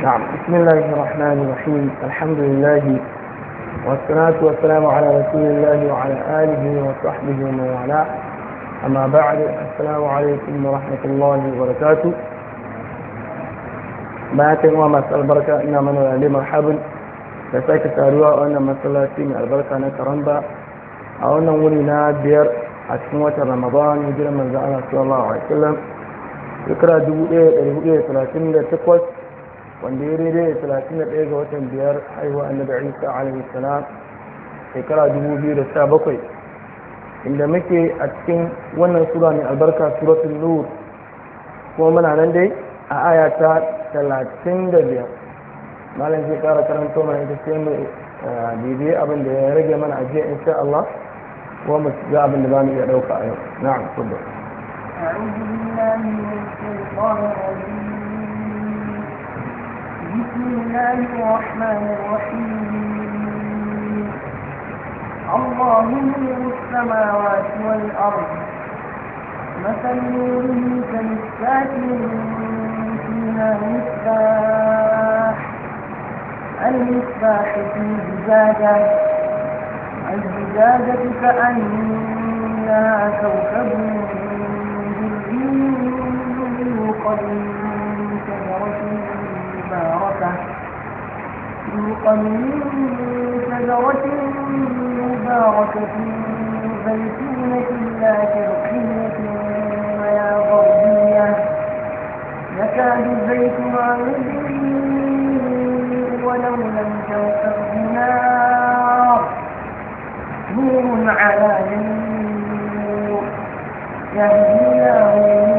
نعم بسم الله الرحمن الرحيم الحمد لله والصلاة والسلام على رسول الله وعلى آله وصحبه ومن والاه أما بعد السلام عليكم ورحمة الله وبركاته bayan wa masu albarka ina mana lalle marhabin da sake taruwa a wannan masallaci mai albarka na karamba a wannan wuri na biyar a cikin watan ramadan hijirar manzan Allah sallallahu alaihi wasallam shekara 1438 wanda ya daidai da 31 ga watan biyar haihuwa annabi Isa alaihi salam shekara 2017 inda muke a cikin wannan sura mai albarka suratul nur kuma muna nan dai a aya ta talatin da biyar malam zai kara karanto mana ita sai mu bibiye abin da ya rage mana ajiya insha Allah kuma mu ga abin da za mu iya ɗauka a yau na'am kubba أعوذ بالله من الشيطان الرجيم بسم الله الرحمن الرحيم الله نور السماوات والأرض مثل نوره كمشكاة فيها مصباح المصباح في زجاجة الزجاجة كأنها كوكب دري يوقد من شجرة مباركة يوقد من شجرة مباركة زيتونة لا شرقية ولا غربية يكاد زيتها يضيء ولو لم تمسه نار نور على نور يهدي الله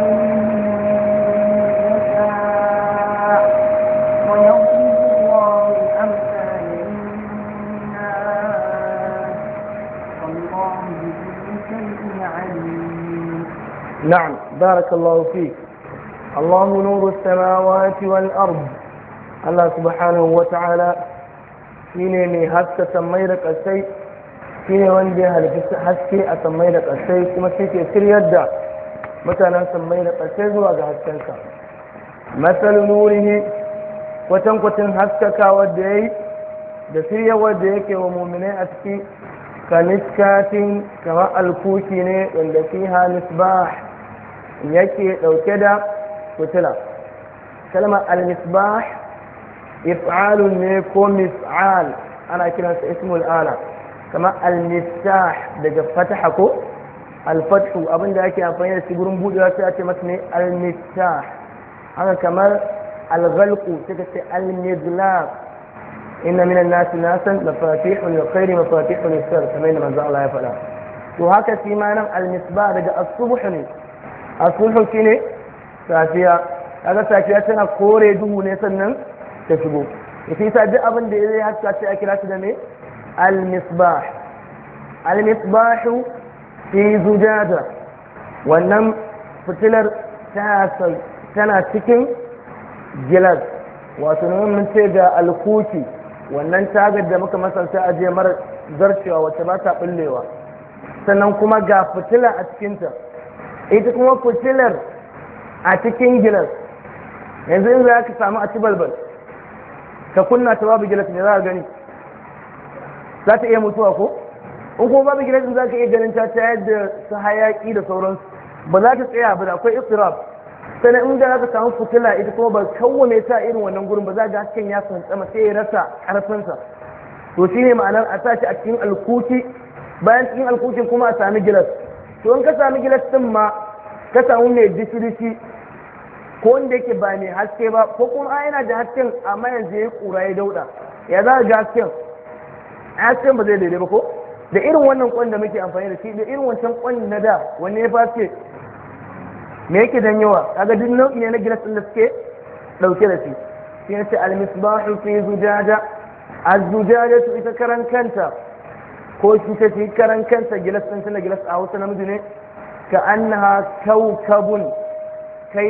يشاء ويضرب الله الأمثال للناس والله بكل شيء عليم نعم بارك الله فيك الله نور السماوات والأرض الله سبحانه وتعالى shine mai haska sammai da ƙasai shine wanda ya halitta haske a sammai da ƙasai kuma shi ke shiryar da mutanen sammai da ƙasai zuwa ga haskensa masal nurihi kwatankwacin haskaka wadda ya yi da shirya wadda yake wa muminai a ciki kaniskatin kamar alkuki ne wanda fiha misbah yake ɗauke da fitila kalmar al-misbah if'alun ne ko mis'al ana kiransa ismul ala kamar al-miftah daga fataha ko al-fathu abinda ake amfani da shi gurin budewa sai a ce masa ne al-miftah haka kamar al-ghalqu sai ka ce al-mizlaq inna minan nasi nasan mafatihun lil khairi mafatihun lis shar kamar yadda manzo Allah ya faɗa to haka shi ma nan al-misbah daga as-subh ne as-subh shine safiya kaga safiya tana kore duhu ne sannan ta shigo ita yasa duk abin da ya haska sai a kira shi da me al-misbah al-misbah fi zujaja wannan fitilar tana cikin gilas wato mun ce ga alkuki wannan tagar da muka masanta a je mara zarcewa wacce ba ta bullewa sannan kuma ga fitila a cikinta ita kuma fitilar a cikin gilas yanzu in za ka samu a ci balbal ka kunna ta babu gilas ne za ka gani za ta iya mutuwa ko in kuma babu gilas za ka iya ganin ta ta yadda su hayaki da sauransu ba za ta tsaya ba da akwai istiraf sannan in da za ka samu fitila ita kuma ba kawwane ta irin wannan gurin ba za ga hasken ya tsantsama sai ya rasa karfinsa to shine ma'anar a sa shi a cikin alkuki bayan cikin alkukin kuma a sami gilas to in ka sami gilas din ma ka samu mai dishi-dishi ko wanda yake ba mai haske ba ko kuma a yana da hasken amma yanzu ya kura ya dauda ya za ga hasken hasken ba zai daidai ba ko da irin wannan kwan da muke amfani da shi da irin wancan kwan na da wanne ya fasce me yake dan yawa kaga duk nau'i ne na gilas din da suke dauke da shi shi ne al-misbahu fi zujaja az-zujajatu ita karan kanta ko shi ta ce karan kanta gilas din tana gilas a Hausa namiji ne ka annaha kaukabun